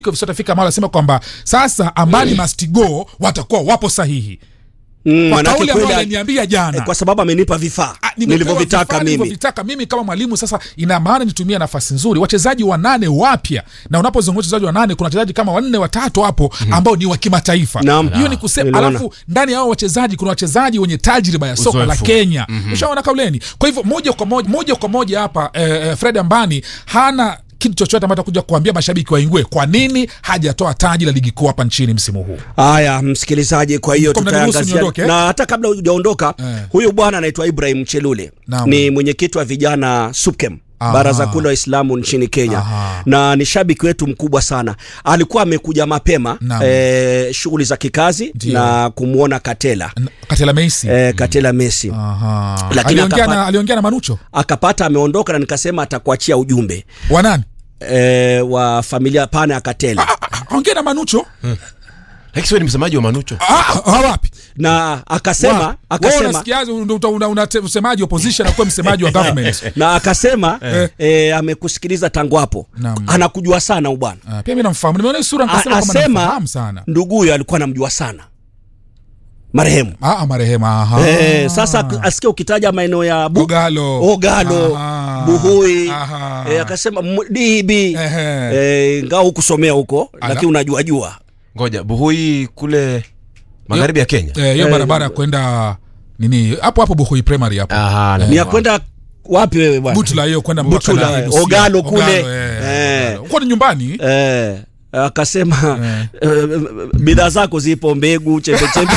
tafika mahali asema kwamba sasa Ambani must go, watakuwa wapo sahihi Mm, kwa manake kauli ambayo kwenda- aliniambia jana eh, kwa sababu amenipa vifaa Ah, nimepewa nilivyovitaka vifaa mimi. nilivyovitaka mimi kama mwalimu. Sasa ina maana nitumie nafasi nzuri, wachezaji wanane wapya, na unapozungumza wachezaji wanane, kuna wachezaji kama wanne watatu hapo ambao ni wa kimataifa. Naam. Hiyo ni kusema, Niliona. alafu ndani ya hao wachezaji kuna wachezaji wenye tajriba ya soka la Uzoefu. Kenya. Ushaona kauleni. Kwa hivyo moja kwa moja, moja kwa moja hapa eh, eh, Fred Ambani hana kitu chochote ambacho atakuja kuambia mashabiki waingue kwa nini hajatoa taji la ligi kuu hapa nchini msimu huu. Haya, msikilizaji, kwa hiyo Mko mnaniruhusu tutaangazia niondoke, eh? na hata kabla hujaondoka Eh. huyu bwana anaitwa Ibrahim Chelule Naam. ni mwenyekiti wa vijana SUPKEM Aha. baraza kuu la Waislamu nchini Kenya Aha. na ni shabiki wetu mkubwa sana. Alikuwa amekuja mapema Naam. eh, shughuli za kikazi Ndio. na kumwona Katela N- Katela Messi. eh, Katela Messi Aha. Lakini Aliongea akapa- na, aliongea na Manucho akapata ameondoka, na nikasema atakuachia ujumbe wanani eh, wa familia pana ya Katela ongea na Manucho Lakini siwe ni msemaji wa Manucho. Ah, ah, wapi na akasema Wa- wewe akasema unasikiaje ndo uta- una- una- msemaji opposition akuwa msemaji wa government na akasema eh, amekusikiliza tangu hapo Naam. anakujua sana ubwana Ah, pia mimi namfahamu nimeona hii sura A- nikasema kwamba asema namfahamu sana ndugu huyo alikuwa anamjua sana marehemu ah ah, marehemu aha eh, sasa asikia ukitaja maeneo ya bu Ogalo Ogalo Aha. Buhui Aha. eh, akasema M- DB Ehe. eh, ngao hukusomea huko Ala. lakini unajua jua Ngoja, Buhui kule magharibi ya Kenya. Eh, hiyo Eh, barabara ya kwenda nini hapo hapo Buhui primary hapo Aha, ni ya kwenda wapi wewe bwana Butula hiyo kwenda mpaka Butula, na eh, Busia. Ogalo kule. eh, Eh. Ogalo. Uko ni nyumbani Eh, akasema eh, bidhaa zako zipo mbegu chembechembe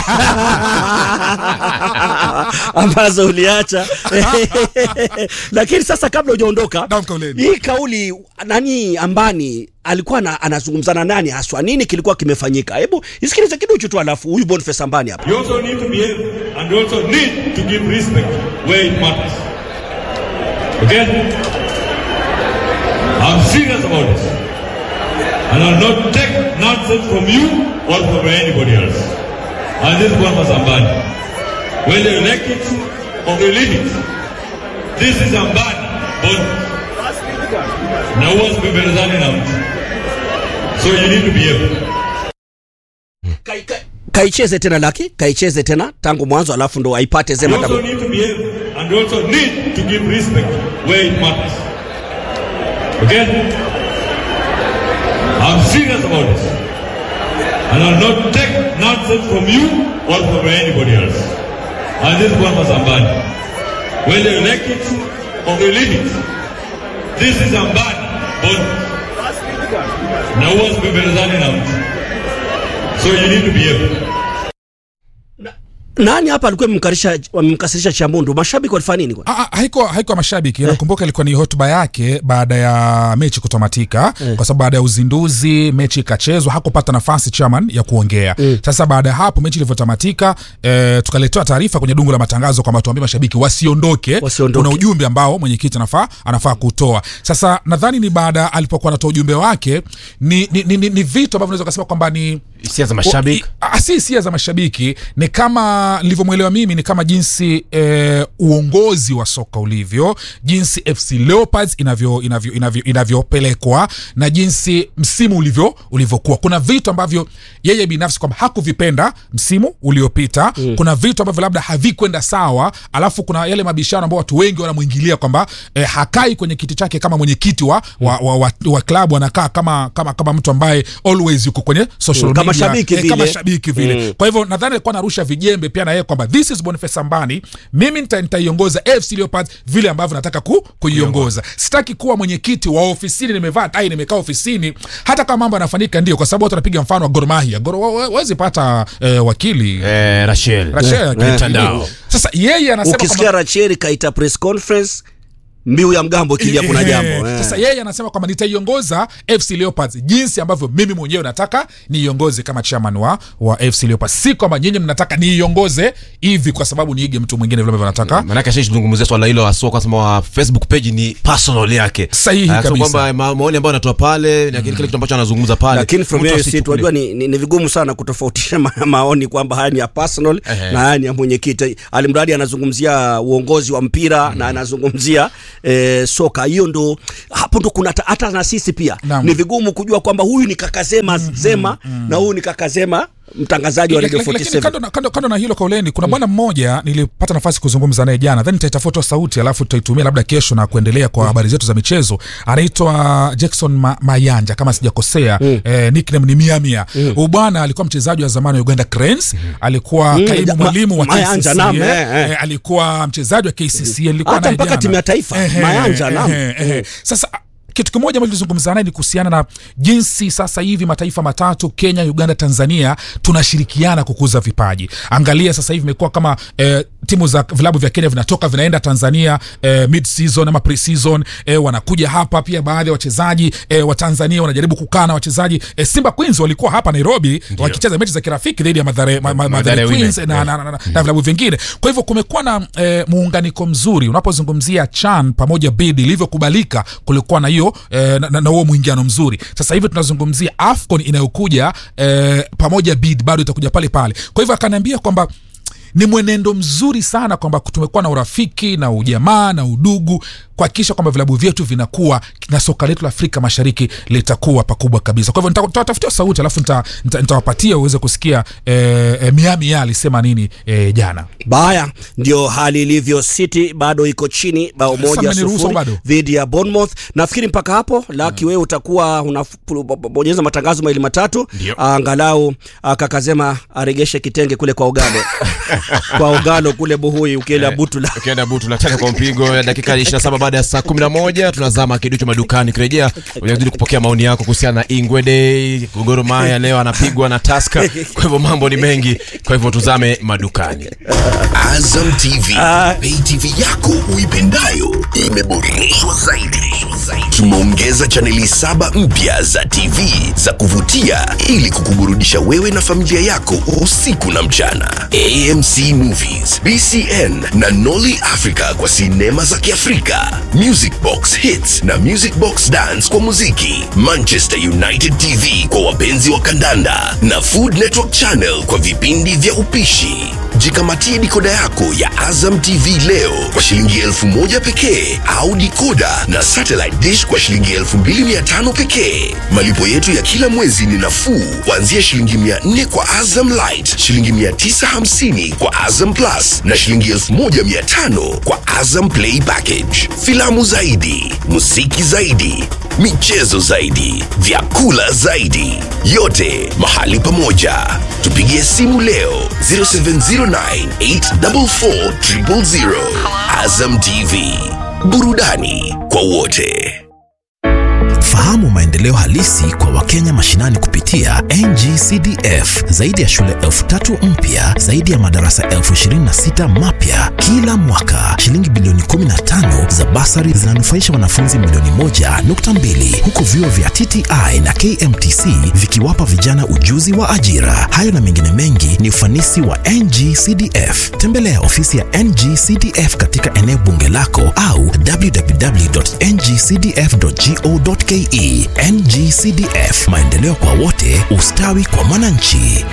ambazo uliacha lakini sasa kabla hujaondoka Naam, kauleni. hii kauli nani ambani alikuwa na, anazungumzana nani haswa nini kilikuwa kimefanyika hebu isikilize kiduchu tu alafu huyu Boniface ambani hapa You also need to behave and you also need to give respect where it matters. Okay? I'm serious about this. And I'll not take nonsense from you or from anybody else. And this is one for Zambani. Whether you like it or you leave it. This is Zambani. But now what's been done out. So you need to behave. Kai- kai- kaicheze tena laki kaicheze tena tangu mwanzo alafu ndo aipate You zema also tabu need to behave and you also need to give respect where it matters. Okay? I'm serious about this. And I'll not take nonsense from you or from anybody else. And this is one for Zambani. Whether you like it or you leave it. This is Zambani. But now what's been running out. So you need to behave. nani hapa alikuwa amemkarisha amemkasirisha Chambundo mashabiki walifanya nini kwa Ah, ah, haiko haiko mashabiki nakumbuka ilikuwa ni hotuba yake baada ya mechi kutamatika kwa sababu baada ya uzinduzi mechi ikachezwa hakupata nafasi chairman ya kuongea sasa baada ya hapo mechi ilivyotamatika eh, tukaletewa taarifa kwenye dungu la matangazo kwamba tuambie mashabiki wasiondoke Wasiondoke. kuna ujumbe ambao mwenyekiti anafaa anafaa kutoa sasa nadhani ni baada alipokuwa anatoa ujumbe wake ni, ni, ni, ni, ni vitu ambavyo unaweza kusema kwamba ni Hisia za mashabiki. O- i- a- si hisia za mashabiki ni kama nilivyomwelewa mimi ni kama jinsi eh, uongozi wa soka ulivyo jinsi fc leopards inavyo inavyo inavyo inavyopelekwa na jinsi msimu ulivyo ulivyokuwa kuna vitu ambavyo yeye binafsi kwamba hakuvipenda msimu uliopita mm. kuna vitu ambavyo labda havikwenda sawa alafu kuna yale mabishano ambao watu wengi wanamwingilia kwamba eh, hakai kwenye kiti chake kama mwenyekiti wa, wa, wa, wa, wa klabu anakaa kama, kama, kama mtu ambaye always yuko kwenye social Mm, kama media, shabiki eh, kama vile. shabiki vile Mm. kwa hivyo nadhani alikuwa anarusha vijembe pia na yeye kwamba this is Boniface Ambani mimi nita- nitaiongoza AFC Leopards vile ambavyo nataka ku, kuiongoza sitaki kuwa mwenyekiti wa ofisini nimevaa tai nimekaa ofisini hata kama mambo yanafanyika ndio kwa sababu watu wanapiga mfano wa Gor Mahia Gor wa- wa- wawezi pata eh, wakili Eh, Rachel. Rachel, eh, mtandao. sasa yeye anasema ukisikia kwamba- Racheri kaita press conference mbiu ya mgambo kilia kuna Eh, jambo eh. sasa yeye anasema kwamba nitaiongoza fc leopards jinsi ambavyo mimi mwenyewe nataka niiongoze kama chairman wa, wa fc leopards si kwamba nyinyi mnataka niiongoze hivi kwa sababu niige mtu mwingine vile ambavyo nataka Maanake ashazungumzia swala hilo asua kwa sababu wa Facebook page ni personal yake. Sahihi Ah, so kabisa. kwamba ma- maoni ambayo anatoa pale na kile kitu ambacho anazungumza pale. lakini from mtu here asichukulie. sit wajua ni, ni, ni vigumu sana kutofautisha ma, maoni kwamba haya ni ya personal Ehe. na haya ni ya mwenyekiti alimradi anazungumzia uongozi wa mpira na anazungumzia eh, soka hiyo ndo hapo ndo kuna ta- hata na sisi pia Naam. ni vigumu kujua kwamba huyu ni kaka Zema Zema na huyu ni kaka Zema mtangazaji wa Radio Laki- lakini 47 kando, na- kando, kando na hilo kauleni kuna bwana mmoja nilipata nafasi kuzungumza naye jana then nitaitafuta sauti alafu tutaitumia labda kesho na kuendelea kwa habari zetu za michezo anaitwa jackson Ma, mayanja kama sijakosea eh, nickname ni miamia huyu bwana alikuwa mchezaji wa zamani wa uganda cranes alikuwa Mm, kaimu ja- mwalimu wa Ma- Mayanja, KCCA, naam, eh, eh. eh, alikuwa mchezaji wa KCCA nilikuwa Hata naye mpaka jana. timu ya taifa, Ehe, Mayanja, naam. ehe, ehe. sasa kitu kimoja ambacho tulizungumza naye ni kuhusiana na jinsi sasa hivi mataifa matatu Kenya, Uganda, Tanzania tunashirikiana kukuza vipaji. Angalia sasa hivi imekuwa kama eh, timu za vilabu vya Kenya vinatoka vinaenda Tanzania eh, mid season ama pre season eh, wanakuja hapa pia. Baadhi ya wachezaji eh, wa Tanzania wanajaribu kukaa na wachezaji eh, Simba Queens walikuwa hapa Nairobi wakicheza mechi za kirafiki dhidi ya Madhare, ma, ma, Madhare Women, Queens na, yeah. na, na, na, na vilabu vingine. Kwa hivyo kumekuwa na eh, muunganiko mzuri unapozungumzia CHAN pamoja bid ilivyokubalika, kulikuwa na hiyo eh, na, na, na huo mwingiano mzuri. Sasa hivi tunazungumzia AFCON inayokuja eh, pamoja bid bado itakuja pale pale. Kwa hivyo akaniambia kwamba ni mwenendo mzuri sana kwamba tumekuwa na urafiki na ujamaa na udugu kuhakikisha kwamba vilabu vyetu vinakuwa na soka letu la Afrika Mashariki litakuwa pakubwa kabisa. Kwa hivyo nita- nitawatafutia sauti alafu nita- nita- nitawapatia uweze kusikia eh, eh, Miami alisema nini eh, jana. Baya, ndio hali ilivyo. City bado iko chini bao Sasa moja mmeniruhusu sufuri bado? dhidi ya Bournemouth. Nafikiri mpaka hapo Laki, wewe utakuwa unabonyeza matangazo mawili matatu, Ndio. angalau ah, kakazema aregeshe kitenge kule kwa Ogalo kwa Ogalo kule Buhui, ukienda Butula. ukienda butu la tatu kwa mpigo ya dakika 27 baada ya saa 11 tunazama kiduchu madukani kirejea unazidi kupokea maoni yako kuhusiana na ingwede Gor Mahia leo anapigwa na taska kwa hivyo mambo ni mengi kwa hivyo tuzame madukani Azam TV, pay TV yako uipendayo imeboreshwa zaidi. Tumeongeza chaneli saba mpya za TV za kuvutia ili kukuburudisha wewe na familia yako usiku na mchana. AMC Movies, BCN na Nolly Africa kwa sinema za Kiafrika, Music Box Hits na Music Box Dance kwa muziki, Manchester United TV kwa wapenzi wa kandanda na Food Network Channel kwa vipindi vya upishi. Jikamatie dikoda yako ya Azam TV leo kwa shilingi elfu moja pekee au dikoda na satellite dish kwa shilingi elfu mbili mia tano pekee. Malipo yetu ya kila mwezi ni nafuu kuanzia shilingi mia nne kwa Azam Light, shilingi mia tisa hamsini kwa Azam Plus na shilingi elfu moja mia tano kwa Azam Play Package. Filamu zaidi, muziki zaidi, michezo zaidi, vyakula zaidi, yote mahali pamoja. Tupigie simu leo 0709844000. Azam TV, burudani kwa wote. Fahamu maendeleo halisi kwa Wakenya mashinani kupitia NGCDF. Zaidi ya shule elfu tatu mpya, zaidi ya madarasa elfu ishirini na sita mapya kila mwaka. Shilingi bilioni 15 za basari zinanufaisha wanafunzi milioni moja nukta mbili huku vyuo vya TTI na KMTC vikiwapa vijana ujuzi wa ajira. Hayo na mengine mengi ni ufanisi wa NGCDF. Tembelea ofisi ya NGCDF katika eneo bunge lako au www.ngcdf.go.ke. NGCDF, maendeleo kwa wote, ustawi kwa mwananchi.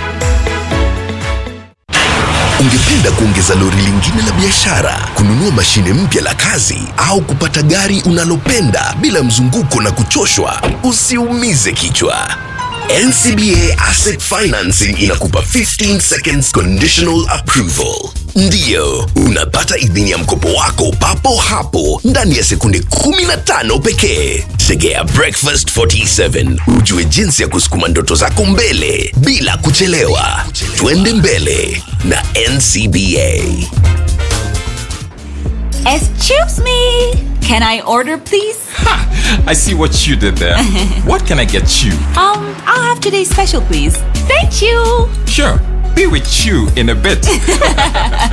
Ungependa kuongeza lori lingine la biashara, kununua mashine mpya la kazi au kupata gari unalopenda bila mzunguko na kuchoshwa? Usiumize kichwa. NCBA Asset Financing inakupa 15 seconds conditional approval. Ndiyo, unapata idhini ya mkopo wako papo hapo ndani ya sekunde 15 pekee. Tegea Breakfast 47 ujue jinsi ya kusukuma ndoto zako mbele bila kuchelewa. Twende mbele na NCBA. Excuse me. Can I order, please? I see what you did there. what can I get you? Um, I'll have today's special, please. Thank you. Sure, be with you in a bit.